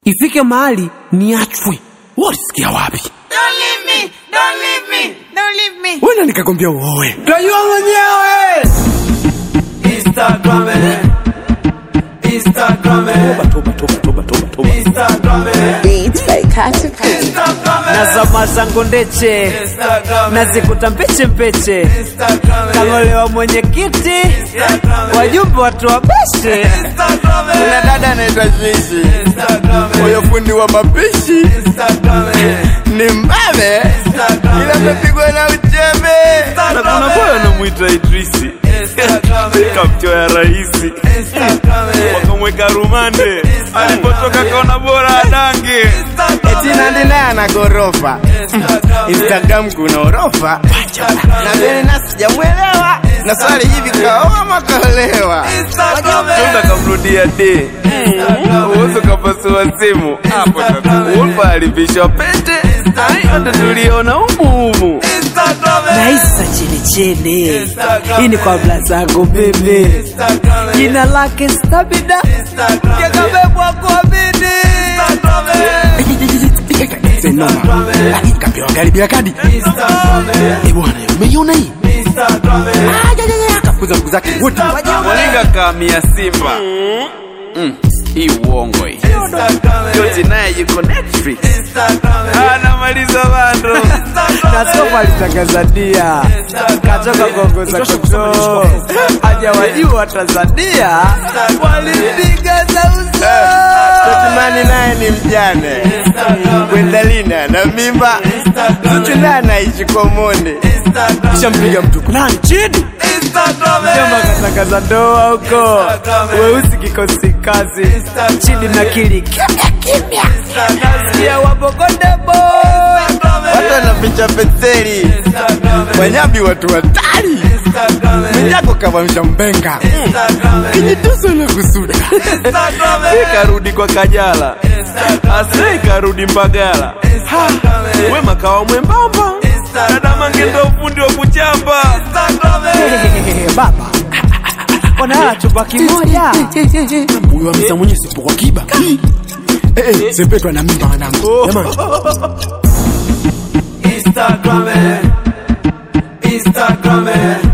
ifike mahali niachwe. Walisikia wapi? Don't leave me! Don't leave me! Don't leave me! Wena nikakwambia uoe, tajua mwenyewe. Instagram, eh. Instagram, eh. Toba, toba, toba, toba, toba. Instagram, eh. Beats by Katy Perry. Instagram, eh. na zama zangu ndeche Instagram, eh. nazikuta mpeche mpeche Instagram, eh. kangolewa mwenyekiti Instagram, eh. wajumbe watu wabeshe Instagram, eh. Kuna dada anaitwa Shishi, Instagram, eh. huyo fundi wa mapishi Instagram, eh. ni mbabe, Instagram, ila eh. amepigwa na uchembe. Instagram, Na kuna eh. boy anamwita Idrisi, Instagram, eh. kamchoya rahisi, Instagram, eh. wakamweka rumande, alipotoka kaona bora adange. Instagram, Eti Nandi naye ana gorofa, Instagram, eh. Instagram kuna orofa, na mimi na sijamwelewa, na swali hivi kaoa ama kaolewa? Instagram, eh. Tunda kamrudia de uwezo kapasua simu hapo tatu. Ulfa alivishwa pete hayo ndo tuliona humuhumu Instagram, eh. naisa chenicheni Instagram, hii ni kwa bla zangu mimi Instagram, eh. jina lake stabida Instagram, eh. yakabebwa kuamini Instagram, eh. Senoma, kapewa gari bila kadi. Instagram, eh. Eh bwana, umeiona hii? Instagram, eh. Kafukuza ndugu zake wote. Molinga kamia Simba Mm, hii uongo hii Instagram, eh. Joti naye yuko Netflix Instagram, eh. anamaliza bando na sofa litangazania katoka kuongoza kituo haja wajua Tanzania walipiga za uso Totimani naye ni mjane Gwendalina na mimba Zuchu naye anaishi Komoni Kishampiga mtu nani chini? Instagram, eh. Jomba katangaza ndoa huko weusi kikosi kazi chini na kili kimya kimya nasikia wabogondebo Watu wanaficha penseli Instagram, eh. Wanyabi watu hatari Instagram, eh. Mnyako kavamsha mbenga Instagram, eh. Kijituso na kusuda Instagram, eh. Karudi kwa Kajala Asrei karudi Mbagala Instagram, eh. Wema kawa mwembamba Dada Mange ndo ufundi wa kuchamba Instagram, eh. baba wanalala chumba kimoja Huyu ameza mwenye sipo kwa kiba. Eh, eh, Sepetu ana mimba wanangu. Jamani. Instagram, eh. Instagram, eh.